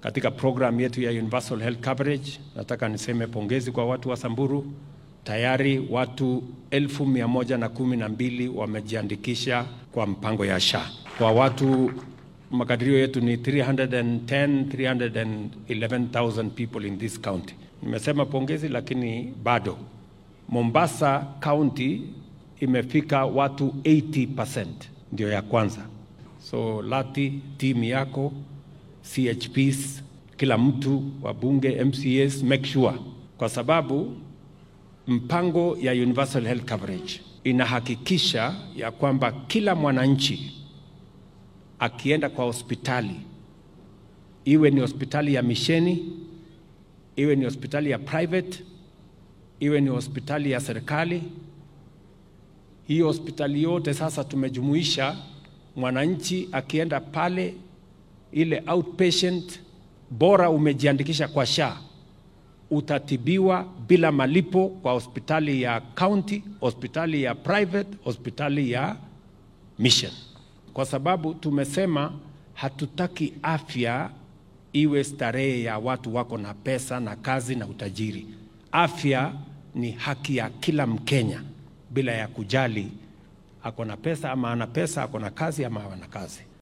katika program yetu ya Universal Health Coverage. Nataka niseme pongezi kwa watu wa Samburu. Tayari watu elfu mia moja na kumi na mbili wamejiandikisha kwa mpango ya SHA. Kwa watu makadirio yetu ni 310 311,000 people in this county. Nimesema pongezi, lakini bado Mombasa County imefika watu 80% ndio ya kwanza. So Lati, timu yako CHPs, kila mtu wabunge, MCAs, make sure, kwa sababu mpango ya universal health coverage inahakikisha ya kwamba kila mwananchi akienda kwa hospitali, iwe ni hospitali ya misheni, iwe ni hospitali ya private, iwe ni hospitali ya serikali, hii hospitali yote sasa tumejumuisha mwananchi akienda pale ile outpatient, bora umejiandikisha kwa SHA, utatibiwa bila malipo kwa hospitali ya county, hospitali ya private, hospitali ya mission, kwa sababu tumesema hatutaki afya iwe starehe ya watu wako na pesa na kazi na utajiri. Afya ni haki ya kila Mkenya bila ya kujali ako na pesa ama ana pesa, ako na kazi ama hana kazi.